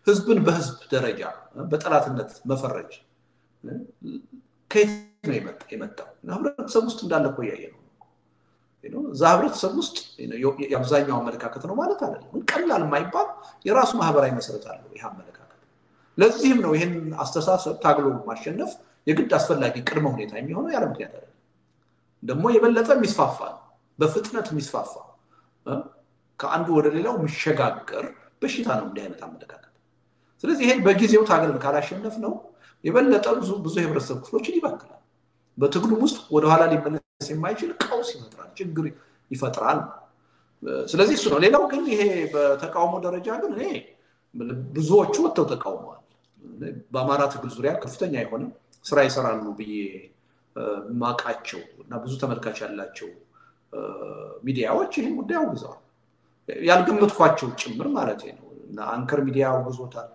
ህዝብን በህዝብ ደረጃ በጠላትነት መፈረጅ ከየት ነው የመጣው? ህብረተሰብ ውስጥ እንዳለ እኮ እያየ ነው። እዛ ህብረተሰብ ውስጥ የአብዛኛው አመለካከት ነው ማለት አይደለም። ቀላል የማይባል የራሱ ማህበራዊ መሰረት አለው ይህ አመለካከት። ለዚህም ነው ይህን አስተሳሰብ ታግሎ ማሸነፍ የግድ አስፈላጊ ቅድመ ሁኔታ የሚሆነው ያለ ምክንያት አይደለም። ደግሞ የበለጠ የሚስፋፋ ነው፣ በፍጥነት የሚስፋፋ ከአንዱ ወደ ሌላው የሚሸጋገር በሽታ ነው እንዲህ አይነት አመለካከት። ስለዚህ ይሄን በጊዜው ታግለን ካላሸነፍ ነው የበለጠ ብዙ ብዙ የህብረተሰብ ክፍሎችን ይበክላል። በትግሉም ውስጥ ወደኋላ ሊመለስ የማይችል ቀውስ ይፈጥራል፣ ችግር ይፈጥራል። ስለዚህ እሱ ነው። ሌላው ግን ይሄ በተቃውሞ ደረጃ ግን እኔ ብዙዎቹ ወጥተው ተቃውመዋል። በአማራ ትግል ዙሪያ ከፍተኛ የሆነ ስራ ይሰራሉ ብዬ ማቃቸው እና ብዙ ተመልካች ያላቸው ሚዲያዎች ይህን ጉዳይ አውግዘዋል። ያልገመትኳቸው ጭምር ማለት ነው። አንከር ሚዲያ አውግዞታል።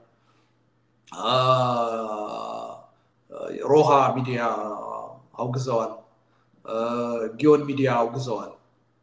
ሮሃ ሚዲያ አውግዘዋል። ጊዮን ሚዲያ አውግዘዋል።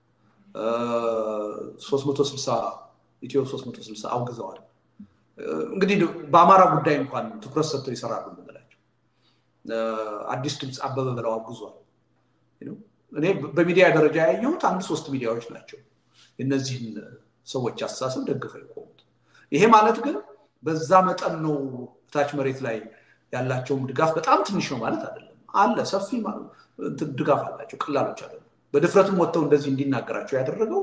360 ኢትዮ 360 አውግዘዋል። እንግዲህ በአማራ ጉዳይ እንኳን ትኩረት ሰጥተው ይሰራሉ የምንላቸው አዲስ ድምፅ አበበ ብለው አውግዟል። እኔ በሚዲያ ደረጃ ያየሁት አንድ ሶስት ሚዲያዎች ናቸው የእነዚህን ሰዎች አስተሳሰብ ደግፈው የቆሙት። ይሄ ማለት ግን በዛ መጠን ነው ታች መሬት ላይ ያላቸውም ድጋፍ በጣም ትንሽ ነው ማለት አይደለም። አለ ሰፊ ድጋፍ አላቸው፣ ቅላሎች አይደለም። በድፍረትም ወጥተው እንደዚህ እንዲናገራቸው ያደረገው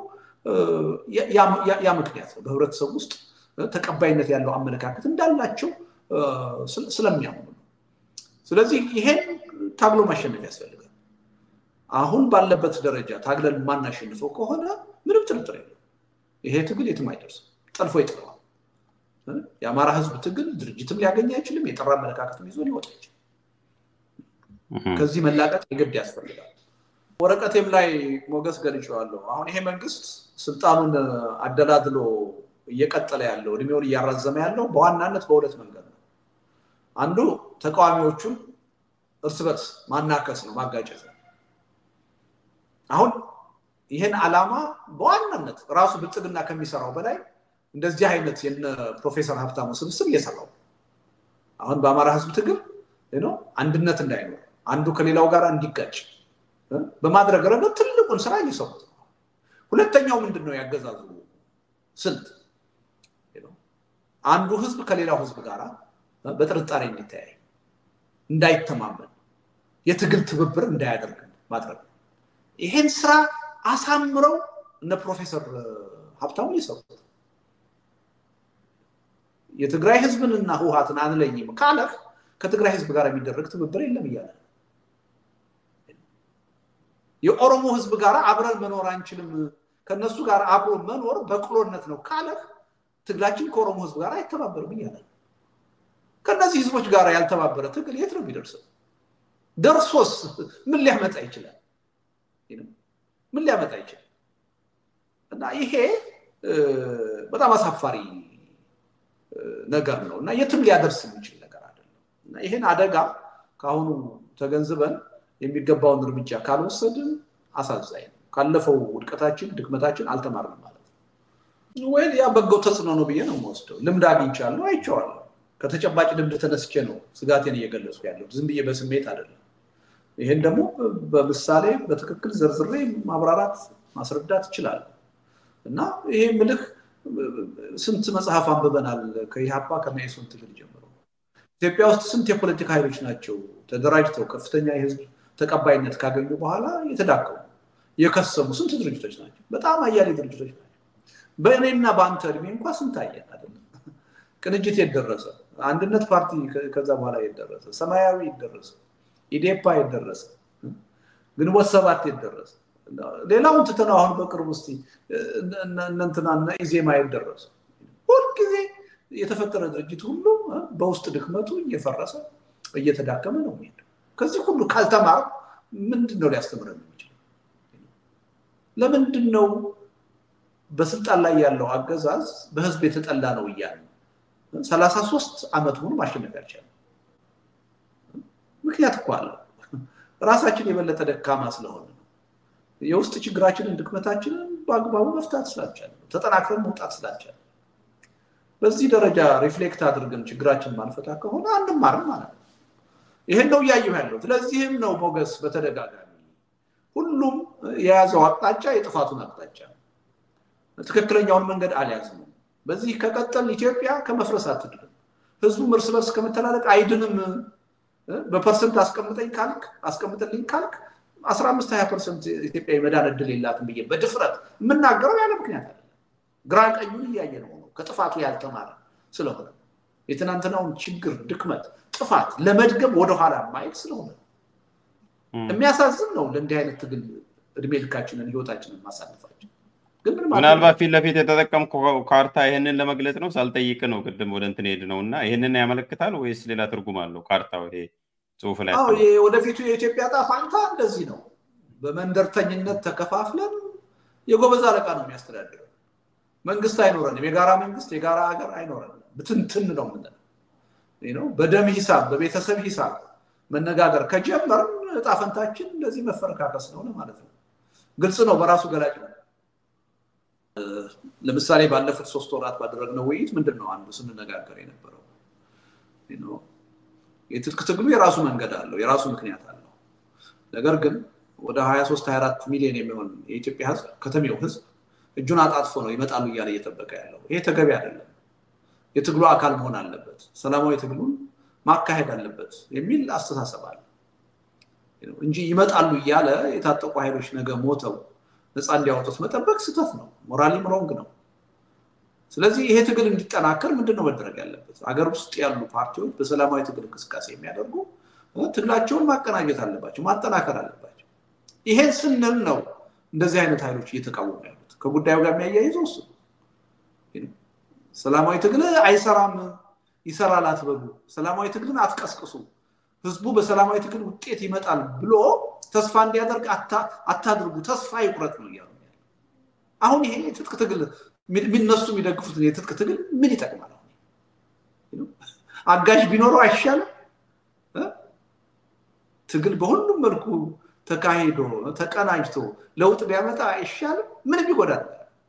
ያ ምክንያት ነው። በህብረተሰብ ውስጥ ተቀባይነት ያለው አመለካከት እንዳላቸው ስለሚያምኑ ነው። ስለዚህ ይሄን ታግሎ ማሸነፍ ያስፈልጋል። አሁን ባለበት ደረጃ ታግለን የማናሸንፈው ከሆነ ምንም ጥርጥር የለም ይሄ ትግል የትም አይደርስም፣ ጠልፎ ይጥለዋል። የአማራ ህዝብ ትግል ድርጅትም ሊያገኝ አይችልም፣ የጠራ አመለካከትም ይዞ ሊወጣ አይችልም። ከዚህ መላቀቅ የግድ ያስፈልጋል። ወረቀቴም ላይ ሞገስ ገልጬዋለሁ። አሁን ይሄ መንግስት ስልጣኑን አደላድሎ እየቀጠለ ያለው እድሜውን እያራዘመ ያለው በዋናነት በሁለት መንገድ ነው። አንዱ ተቃዋሚዎቹን እርስ በርስ ማናከስ ነው፣ ማጋጨት ነው። አሁን ይህን ዓላማ በዋናነት ራሱ ብልጽግና ከሚሰራው በላይ እንደዚህ አይነት የነ ፕሮፌሰር ሀብታሙ ስብስብ እየሰራው አሁን በአማራ ህዝብ ትግል አንድነት እንዳይኖር አንዱ ከሌላው ጋር እንዲጋጭ በማድረግ ረገድ ትልቁን ስራ እየሰሩት ነው። ሁለተኛው ምንድን ነው ያገዛዙ ስልት አንዱ ህዝብ ከሌላው ህዝብ ጋር በጥርጣሬ እንዲተያይ፣ እንዳይተማመን፣ የትግል ትብብር እንዳያደርግ ማድረግ ነው። ይሄን ስራ አሳምረው እነ ፕሮፌሰር ሀብታሙ እየሰሩት የትግራይ ህዝብንና ህወሀትን አንለይም ካለህ ከትግራይ ህዝብ ጋር የሚደረግ ትብብር የለም እያለ የኦሮሞ ህዝብ ጋር አብረን መኖር አንችልም፣ ከነሱ ጋር አብሮ መኖር በቅሎነት ነው ካለህ ትግላችን ከኦሮሞ ህዝብ ጋር አይተባበርም እያለ ከእነዚህ ህዝቦች ጋር ያልተባበረ ትግል የት ነው የሚደርሰው? ደርሶስ ምን ሊያመጣ ይችላል? ምን ሊያመጣ ይችላል? እና ይሄ በጣም አሳፋሪ ነገር ነው እና የትም ሊያደርስ የሚችል ነገር አይደለም። እና ይህን አደጋ ከአሁኑ ተገንዝበን የሚገባውን እርምጃ ካልወሰድን አሳዛኝ ነው። ካለፈው ውድቀታችን፣ ድክመታችን አልተማርንም ማለት ነው። ወይ ያ በጎ ተጽዕኖ ነው ብዬ ነው የምወስደው። ልምድ አግኝቻለሁ፣ አይቼዋለሁ። ከተጨባጭ ልምድ ተነስቼ ነው ስጋቴን እየገለጽኩ ያለው ዝም ብዬ በስሜት አይደለም። ይህን ደግሞ በምሳሌ በትክክል ዘርዝሬ ማብራራት ማስረዳት ይችላል እና ይሄ ምልህ ስንት መጽሐፍ አንብበናል ከኢህአፓ ከመኢሶን ትግል ጀምሮ ኢትዮጵያ ውስጥ ስንት የፖለቲካ ኃይሎች ናቸው ተደራጅተው ከፍተኛ የህዝብ ተቀባይነት ካገኙ በኋላ የተዳከሙ የከሰሙ ስንት ድርጅቶች ናቸው በጣም አያሌ ድርጅቶች ናቸው በእኔና በአንተ እድሜ እንኳ ስንት አየን አይደለም ቅንጅት የደረሰ አንድነት ፓርቲ ከዛ በኋላ የደረሰ ሰማያዊ የደረሰ ኢዴፓ የደረሰ ግንቦት ሰባት የደረሰ ሌላውን ትተን አሁን በቅርብ ውስጥ እነንትና ኢዜማ የደረሰ ሁልጊዜ የተፈጠረ ድርጅት ሁሉ በውስጥ ድክመቱ እየፈረሰ እየተዳከመ ነው የሚሄደው። ከዚህ ሁሉ ካልተማር ምንድን ነው ሊያስተምረን የሚችለው? ለምንድን ነው በስልጣን ላይ ያለው አገዛዝ በህዝብ የተጠላ ነው እያለ ሰላሳ ሶስት ዓመት ሙሉ ማሸነፍ ያልቻለ ምክንያት እኮ አለው። ራሳችን የበለጠ ደካማ ስለሆነ ነው። የውስጥ ችግራችንን ድክመታችንን በአግባቡ መፍታት ስላልቻለ ተጠናክረን መውጣት ስላልቻለ በዚህ ደረጃ ሪፍሌክት አድርገን ችግራችን ማንፈታ ከሆነ አንማርም ማለት ነው። ይህን ነው እያየሁ ያለው። ስለዚህም ነው ሞገስ በተደጋጋሚ ሁሉም የያዘው አቅጣጫ የጥፋቱን አቅጣጫ ትክክለኛውን መንገድ አልያዝም። በዚህ ከቀጠል ኢትዮጵያ ከመፍረስ አትድንም። ህዝቡም እርስ በርስ ከመተላለቅ አይድንም። በፐርሰንት አስቀምጠኝ ካልክ አስቀምጥልኝ ካልክ አስራ አምስት ሀያ ፐርሰንት ኢትዮጵያ የመዳን እድል የላትም ብዬ በድፍረት የምናገረው ያለ ምክንያት አለ። ግራ ቀኙን እያየ ነው ነው ከጥፋቱ ያልተማረ ስለሆነ የትናንትናውን ችግር፣ ድክመት፣ ጥፋት ለመድገም ወደኋላ ማየት ስለሆነ የሚያሳዝን ነው። ለእንዲህ አይነት ትግል እድሜ ልካችንን ህይወታችንን ማሳለፋችን ምናልባት ፊት ለፊት የተጠቀምከው ካርታ ይህንን ለመግለጽ ነው። ሳልጠይቅ ነው ቅድም ወደ እንትን ሄድ ነው እና ይህንን ያመለክታል ወይስ ሌላ ትርጉም አለው ካርታው? ይሄ ጽሁፍ ላይ ወደፊቱ የኢትዮጵያ ዕጣ ፈንታ እንደዚህ ነው። በመንደርተኝነት ተከፋፍለን የጎበዝ አለቃ ነው የሚያስተዳድረው። መንግስት አይኖረንም። የጋራ መንግስት፣ የጋራ ሀገር አይኖረንም። ብትንትን ነው ምንለው። በደም ሂሳብ፣ በቤተሰብ ሂሳብ መነጋገር ከጀመርን ዕጣ ፈንታችን እንደዚህ መፈረካከስ ነው ማለት ነው። ግልጽ ነው፣ በራሱ ገላጭ ነው። ለምሳሌ ባለፉት ሶስት ወራት ባደረግነው ውይይት ምንድን ነው አንዱ ስንነጋገር የነበረው የትጥቅ ትግሉ የራሱ መንገድ አለው፣ የራሱ ምክንያት አለው። ነገር ግን ወደ 23 24 ሚሊዮን የሚሆን የኢትዮጵያ ህዝብ ከተሜው ህዝብ እጁን አጣጥፎ ነው ይመጣሉ እያለ እየጠበቀ ያለው። ይሄ ተገቢ አይደለም። የትግሉ አካል መሆን አለበት፣ ሰላማዊ ትግሉን ማካሄድ አለበት የሚል አስተሳሰብ አለ እንጂ ይመጣሉ እያለ የታጠቁ ኃይሎች ነገ ሞተው ነፃ እንዲያወጡት መጠበቅ ስህተት ነው፣ ሞራሊም ሮንግ ነው። ስለዚህ ይሄ ትግል እንዲጠናከር ምንድን ነው መደረግ ያለበት? አገር ውስጥ ያሉ ፓርቲዎች በሰላማዊ ትግል እንቅስቃሴ የሚያደርጉ ትግላቸውን ማቀናጀት አለባቸው፣ ማጠናከር አለባቸው። ይሄን ስንል ነው እንደዚህ አይነት ኃይሎች እየተቃወሙ ያሉት። ከጉዳዩ ጋር የሚያያይዘው እሱ ሰላማዊ ትግል አይሰራም፣ ይሰራል አትበሉ፣ ሰላማዊ ትግልን አትቀስቅሱ፣ ህዝቡ በሰላማዊ ትግል ውጤት ይመጣል ብሎ ተስፋ እንዲያደርግ አታድርጉ፣ ተስፋ ይቁረጥ ነው እያሉ አሁን ይሄ የትጥቅ ትግል የሚነሱ የሚደግፉት የትጥቅ ትግል ምን ይጠቅማል? አጋዥ ቢኖረው አይሻልም? ትግል በሁሉም መልኩ ተካሂዶ ተቀናጅቶ ለውጥ ቢያመጣ አይሻልም? ምንም ይጎዳል።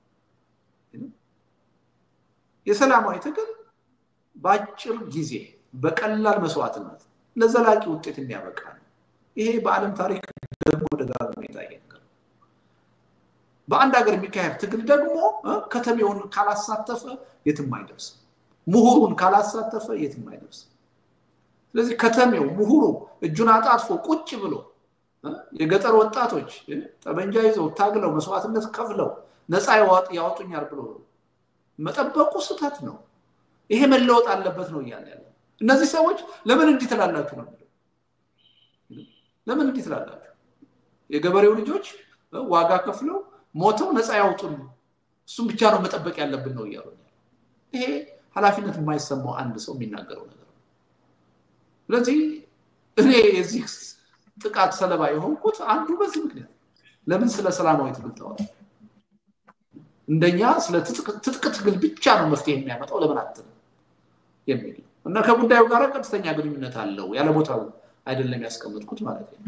የሰላማዊ ትግል በአጭር ጊዜ በቀላል መስዋዕትነት ለዘላቂ ውጤት የሚያበቃ ነው። ይሄ በዓለም ታሪክ ደግሞ ደጋግሞ የታየ ነገር በአንድ ሀገር የሚካሄድ ትግል ደግሞ ከተሜውን ካላሳተፈ የትም አይደርስም። ምሁሩን ካላሳተፈ የትም አይደርስም። ስለዚህ ከተሜው ምሁሩ እጁን አጣጥፎ ቁጭ ብሎ የገጠር ወጣቶች ጠመንጃ ይዘው ታግለው መስዋዕትነት ከፍለው ነፃ ያወጡኛል ብሎ መጠበቁ ስህተት ነው። ይሄ መለወጥ አለበት ነው እያለ ያለ እነዚህ ሰዎች ለምን እንዲህ ትላላችሁ ነው ለምን እንዲህ ትላላችሁ? የገበሬው ልጆች ዋጋ ከፍለው ሞተው ነፃ ያውጡን፣ እሱም ብቻ ነው መጠበቅ ያለብን ነው እያሉ ይሄ ኃላፊነት የማይሰማው አንድ ሰው የሚናገረው ነገር ነው። ስለዚህ እኔ የዚህ ጥቃት ሰለባ የሆንኩት አንዱ በዚህ ምክንያት ለምን ስለ ሰላማዊ ትግል ተዋል እንደኛ ስለ ትጥቅ ትግል ብቻ ነው መፍትሄ የሚያመጣው ለምን አትልም የሚል እና ከጉዳዩ ጋር ቀጥተኛ ግንኙነት አለው ያለ ቦታው አይደለም ያስቀምጥኩት ማለት ነው።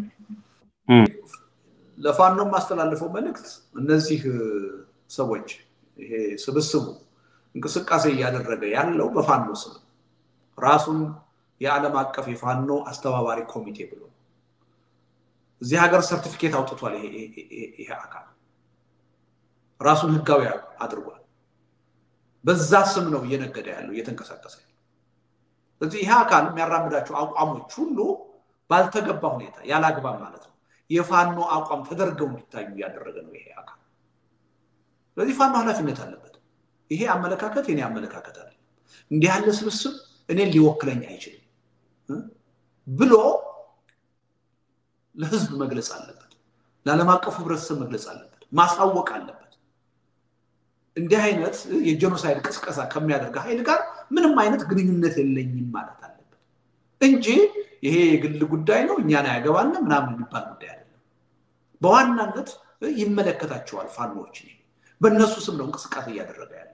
ለፋኖ የማስተላልፈው መልእክት እነዚህ ሰዎች ይሄ ስብስቡ እንቅስቃሴ እያደረገ ያለው በፋኖ ስም ራሱን የዓለም አቀፍ የፋኖ አስተባባሪ ኮሚቴ ብሎ እዚህ ሀገር ሰርቲፊኬት አውጥቷል። ይሄ አካል ራሱን ህጋዊ አድርጓል። በዛ ስም ነው እየነገደ ያለው እየተንቀሳቀሰ ያለው። ስለዚህ ይሄ አካል የሚያራምዳቸው አቋሞች ሁሉ ባልተገባ ሁኔታ ያላግባብ ማለት ነው የፋኖ አቋም ተደርገው እንዲታዩ እያደረገ ነው ይሄ አካል። ስለዚህ ፋኖ ኃላፊነት አለበት። ይሄ አመለካከት የኔ አመለካከት አለ። እንዲህ ያለ ስብስብ እኔን ሊወክለኝ አይችልም ብሎ ለህዝብ መግለጽ አለበት። ለዓለም አቀፉ ህብረተሰብ መግለጽ አለበት። ማሳወቅ አለበት። እንዲህ አይነት የጄኖሳይድ ቅስቀሳ ከሚያደርግ ኃይል ጋር ምንም አይነት ግንኙነት የለኝም ማለት አለበት እንጂ ይሄ የግል ጉዳይ ነው እኛን አያገባን ምናምን የሚባል ጉዳይ አይደለም። በዋናነት ይመለከታቸዋል ፋኖዎች። በእነሱ ስም ነው እንቅስቃሴ እያደረገ ያለ።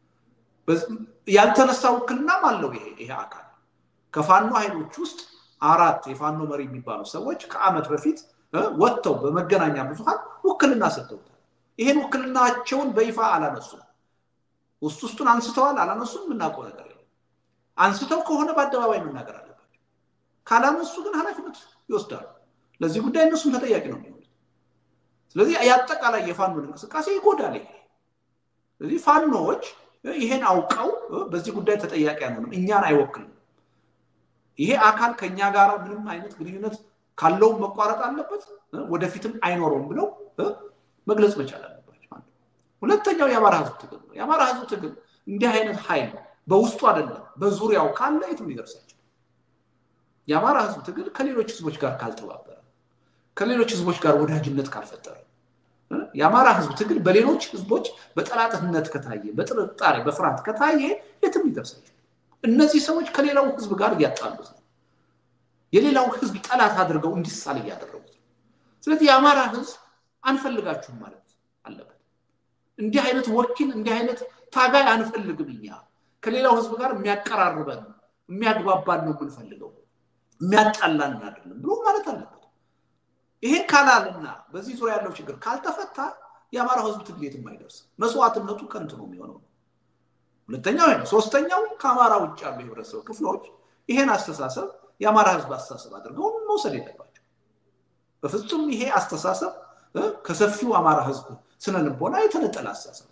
ያልተነሳ ውክልናም አለው ይሄ አካል። ከፋኖ ኃይሎች ውስጥ አራት የፋኖ መሪ የሚባሉ ሰዎች ከዓመት በፊት ወጥተው በመገናኛ ብዙሃን ውክልና ሰጥተውታል። ይሄን ውክልናቸውን በይፋ አላነሱም። ውስጥ ውስጡን አንስተዋል አላነሱም የምናውቀው ነገር የለም። አንስተው ከሆነ በአደባባይ መናገር አለባቸው። ካላነሱ ግን ኃላፊነት ይወስዳሉ። ለዚህ ጉዳይ እነሱም ተጠያቂ ነው የሚሆኑት። ስለዚህ የአጠቃላይ የፋኖን እንቅስቃሴ ይጎዳል። ይሄ ስለዚህ ፋኖዎች ይሄን አውቀው በዚህ ጉዳይ ተጠያቂ አንሆንም፣ እኛን አይወክልም። ይሄ አካል ከኛ ጋር ምንም አይነት ግንኙነት ካለውም መቋረጥ አለበት፣ ወደፊትም አይኖረውም ብለው መግለጽ መቻል አለባቸው። ሁለተኛው የአማራ ህዝብ ትግል ነው። የአማራ ህዝብ ትግል እንዲህ አይነት ኃይል በውስጡ አይደለም በዙሪያው ካለ የትም ሊደርሳቸው። የአማራ ህዝብ ትግል ከሌሎች ህዝቦች ጋር ካልተባበረ፣ ከሌሎች ህዝቦች ጋር ወዳጅነት ካልፈጠረ፣ የአማራ ህዝብ ትግል በሌሎች ህዝቦች በጠላትነት ከታየ፣ በጥርጣሬ በፍርሃት ከታየ የትም ሊደርሳቸው። እነዚህ ሰዎች ከሌላው ህዝብ ጋር እያጣሉት ነው። የሌላው ህዝብ ጠላት አድርገው እንዲሳል እያደረጉት ነው። ስለዚህ የአማራ ህዝብ አንፈልጋችሁም ማለት አለበት። እንዲህ አይነት ወኪል እንዲህ አይነት ታጋይ አንፈልግም። እኛ ከሌላው ህዝብ ጋር የሚያቀራርበን የሚያግባባን ነው የምንፈልገው፣ የሚያጣላን አይደለም ብሎ ማለት አለበት። ይሄን ካላልና በዚህ ዙሪያ ያለው ችግር ካልተፈታ የአማራ ህዝብ ትግል የትም አይደርስም። መስዋዕትነቱ ከንቱ ነው የሚሆነው። ሁለተኛው ነው። ሶስተኛው ከአማራ ውጭ ያሉ የህብረተሰብ ክፍሎች ይሄን አስተሳሰብ የአማራ ህዝብ አስተሳሰብ አድርገው መውሰድ የለባቸው። በፍጹም ይሄ አስተሳሰብ ከሰፊው አማራ ህዝብ ስነ ልቦና የተነጠለ አስተሳሰብ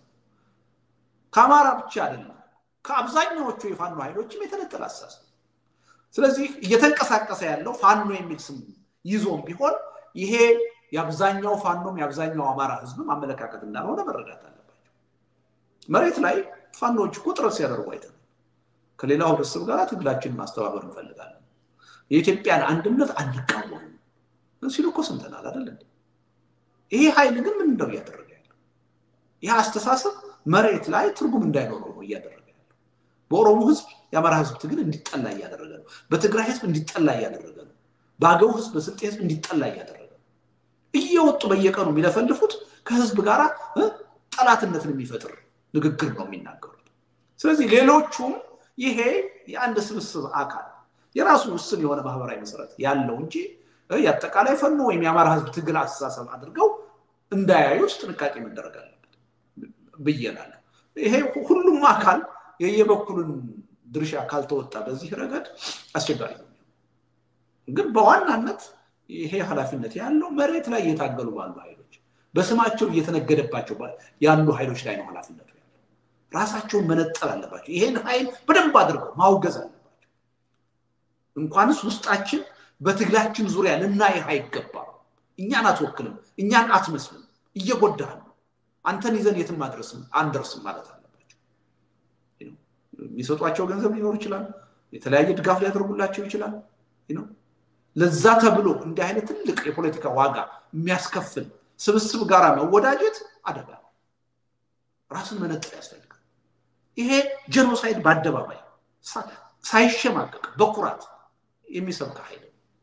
ከአማራ ብቻ አይደለም፣ ከአብዛኛዎቹ የፋኖ ኃይሎችም የተነጠለ አስተሳሰብ። ስለዚህ እየተንቀሳቀሰ ያለው ፋኖ የሚል ስም ይዞም ቢሆን ይሄ የአብዛኛው ፋኖም የአብዛኛው አማራ ህዝብም አመለካከት እንዳልሆነ መረዳት አለባቸው። መሬት ላይ ፋኖዎች እኮ ጥረት ሲያደርጉ አይተናል። ከሌላው ህብረተሰብ ጋር ትግላችንን ማስተባበር እንፈልጋለን፣ የኢትዮጵያን አንድነት አንቃወምም ሲሉ እኮ ሰምተናል አይደል? ይሄ ኃይል ግን ምን እንደው እያደረገ ያለው ይህ አስተሳሰብ መሬት ላይ ትርጉም እንዳይኖረው ነው እያደረገ ያለው። በኦሮሞ ህዝብ የአማራ ህዝብ ትግል እንዲጠላ እያደረገ ነው። በትግራይ ህዝብ እንዲጠላ እያደረገ ነው። በአገው ህዝብ፣ በስልጤ ህዝብ እንዲጠላ እያደረገ ነው። እየወጡ በየቀኑ የሚለፈልፉት ከህዝብ ጋር ጠላትነትን የሚፈጥር ንግግር ነው የሚናገሩት። ስለዚህ ሌሎቹም ይሄ የአንድ ስብስብ አካል የራሱ ውስን የሆነ ማህበራዊ መሰረት ያለው እንጂ የአጠቃላይ ፈኖ ወይም የአማራ ህዝብ ትግል አስተሳሰብ አድርገው እንዳያዩት ጥንቃቄ መደረግ አለበት ብዬላለሁ። ይሄ ሁሉም አካል የየበኩሉን ድርሻ ካልተወጣ በዚህ ረገድ አስቸጋሪ ነው። ግን በዋናነት ይሄ ኃላፊነት ያለው መሬት ላይ እየታገሉ ባሉ ኃይሎች በስማቸው እየተነገደባቸው ያሉ ኃይሎች ላይ ነው ኃላፊነቱ ያለው። ራሳቸውን መነጠል አለባቸው። ይሄን ኃይል በደንብ አድርገው ማውገዝ አለባቸው። እንኳንስ ውስጣችን በትግላችን ዙሪያ ልናይህ አይገባም። እኛን አትወክልም፣ እኛን አትመስልም፣ እየጎዳህ ነው። አንተን ይዘን የትም አድረስም አንደርስም ማለት አለባቸው። የሚሰጧቸው ገንዘብ ሊኖር ይችላል። የተለያየ ድጋፍ ሊያደርጉላቸው ይችላል። ለዛ ተብሎ እንዲህ አይነት ትልቅ የፖለቲካ ዋጋ የሚያስከፍል ስብስብ ጋር መወዳጀት አደጋ ነው። ራስን መነጠል ያስፈልጋል። ይሄ ጀኖሳይድ በአደባባይ ሳይሸማቀቅ በኩራት የሚሰብክ ኃይል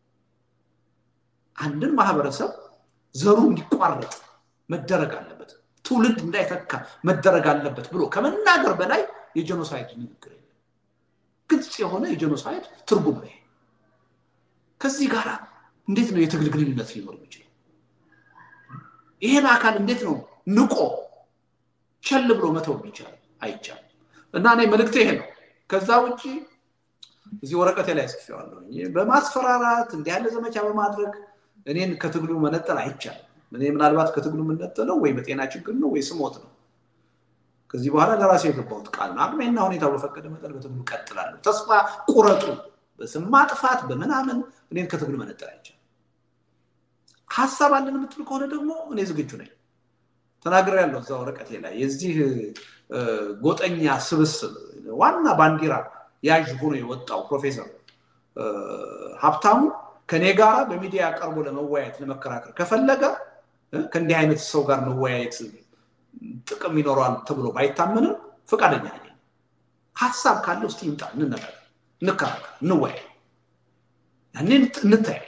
አንድን ማህበረሰብ ዘሩ እንዲቋረጥ መደረግ አለበት፣ ትውልድ እንዳይተካ መደረግ አለበት ብሎ ከመናገር በላይ የጀኖሳይድ ንግግር የለም። ግልጽ የሆነ የጀኖሳይድ ትርጉም ነው። ከዚህ ጋር እንዴት ነው የትግል ግንኙነት ሊኖር የሚችለው? ይሄን አካል እንዴት ነው ንቆ ቸል ብሎ መተው ይቻላል? አይቻልም። እና እኔ መልእክቴ ይሄ ነው። ከዛ ውጭ እዚህ ወረቀቴ ላይ ጽፌዋለሁ። በማስፈራራት እንዲህ ያለ ዘመቻ በማድረግ እኔን ከትግሉ መነጠል አይቻልም። እኔ ምናልባት ከትግሉ የምነጠለው ወይ በጤና ችግር ነው ወይ ስሞት ነው። ከዚህ በኋላ ለራሴ የገባሁት ቃል ነው። አቅሜና ሁኔታው በፈቀደ መጠን በትግሉ ቀጥላለሁ። ተስፋ ቁረጡ። በስም ማጥፋት በምናምን እኔን ከትግሉ መነጠል አይቻልም። ሀሳብ አለን የምትል ከሆነ ደግሞ እኔ ዝግጁ ነኝ። ተናግሬ ያለው እዛ ወረቀቴ ላይ የዚህ ጎጠኛ ስብስብ ዋና ባንዲራ ያዥ ሆኖ የወጣው ፕሮፌሰር ሀብታሙ ከኔ ጋር በሚዲያ ቀርቦ ለመወያየት ለመከራከር ከፈለገ ከእንዲህ አይነት ሰው ጋር መወያየት ጥቅም ይኖረዋል ተብሎ ባይታመንም ፈቃደኛ ነኝ። ሀሳብ ካለው እስቲ ይምጣ፣ እንነጋገር፣ እንከራከር፣ እንወያይ፣ ያኔ እንተያይ።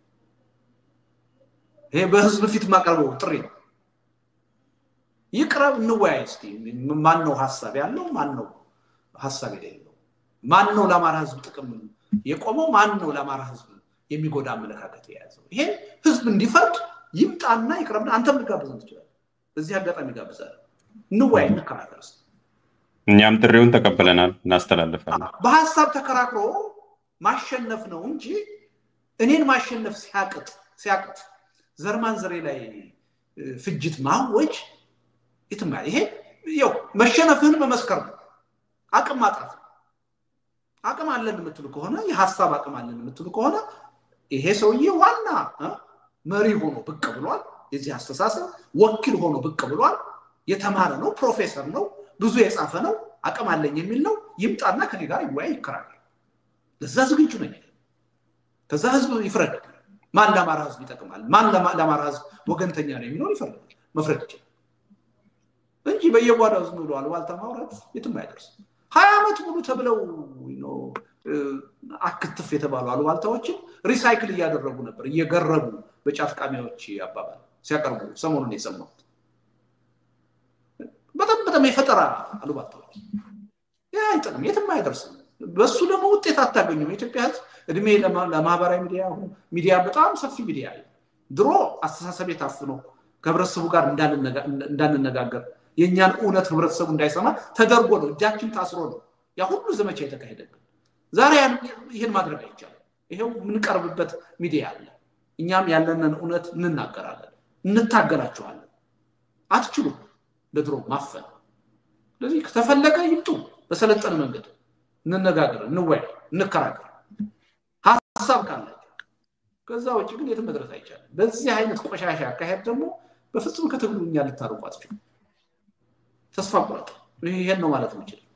ይሄ በህዝብ ፊት የማቀርበው ጥሪ ነው። ይቅረብ፣ እንወያይ። እስቲ ማን ነው ሀሳብ ያለው? ማን ነው ሀሳብ የሌለው? ማን ነው ለአማራ ህዝብ ጥቅም የቆመው? ማን ነው ለአማራ ህዝብ የሚጎዳ አመለካከት የያዘው? ይሄን ህዝብ እንዲፈርድ ይምጣና ይቅረብና አንተም ልጋብዘን ትችላለህ። በዚህ አጋጣሚ ጋብዛለሁ። እንወያይ፣ እንከራከር። እኛም ጥሪውን ተቀብለናል፣ እናስተላልፋለን። በሀሳብ ተከራክሮ ማሸነፍ ነው እንጂ እኔን ማሸነፍ ሲያቅጥ ሲያቅጥ ዘርማን ዘሬ ላይ ፍጅት ማወጅ የትም ይሄ ያው መሸነፍህን መመስከር ነው። አቅም ማጣት ነው። አቅም አለን የምትሉ ከሆነ የሀሳብ አቅም አለን የምትሉ ከሆነ ይሄ ሰውዬ ዋና መሪ ሆኖ ብቅ ብሏል። የዚህ አስተሳሰብ ወኪል ሆኖ ብቅ ብሏል። የተማረ ነው፣ ፕሮፌሰር ነው፣ ብዙ የጻፈ ነው፣ አቅም አለኝ የሚል ነው። ይምጣና ከኔ ጋር ይወያይ፣ ይከራከር። ለዛ ዝግጁ ነኝ። ከዛ ህዝብ ይፍረድ። ማን ለአማራ ህዝብ ይጠቅማል፣ ማን ለአማራ ህዝብ ወገንተኛ ነው የሚለውን ይፈርዳል፣ መፍረድ ይችላል እንጂ በየጓዳው ዝም ብሎ አሉባልታ ማውራት የትም አይደርስም። ሀያ ዓመት ሙሉ ተብለው አክትፍ የተባሉ አሉባልታዎችን ሪሳይክል እያደረጉ ነበር፣ እየገረቡ በጫት ቃሚያዎች አባባል ሲያቀርቡ ሰሞኑን የሰማሁት በጣም በጣም የፈጠራ አሉባልታዎች። ያ አይጥቅም፣ የትም አይደርስም። በሱ ደግሞ ውጤት አታገኙም። የኢትዮጵያ ህዝብ እድሜ ለማህበራዊ ሚዲያ ሚዲያ በጣም ሰፊ ሚዲያ ድሮ አስተሳሰብ ታፍኖ ከህብረተሰቡ ጋር እንዳንነጋገር የእኛን እውነት ህብረተሰቡ እንዳይሰማ ተደርጎ ነው፣ እጃችን ታስሮ ነው ያ ሁሉ ዘመቻ የተካሄደብን። ዛሬ ይህን ማድረግ አይቻልም። ይሄው የምንቀርብበት ሚዲያ አለ። እኛም ያለንን እውነት እንናገራለን፣ እንታገላችኋለን። አትችሉም ለድሮ ማፈን። ስለዚህ ከተፈለገ ይምጡ፣ በሰለጠነ መንገድ እንነጋገር፣ እንወያይ፣ እንከራከር ሀሳብ ካላቸው። ከዛ ውጭ ግን የትም መድረስ አይቻልም። በዚህ አይነት ቆሻሻ አካሄድ ደግሞ በፍጹም ከትግሉ እኛ ልታርቁ አትችሉም። ተስፋ ቁረጥ። ይሄን ነው ማለት የምችል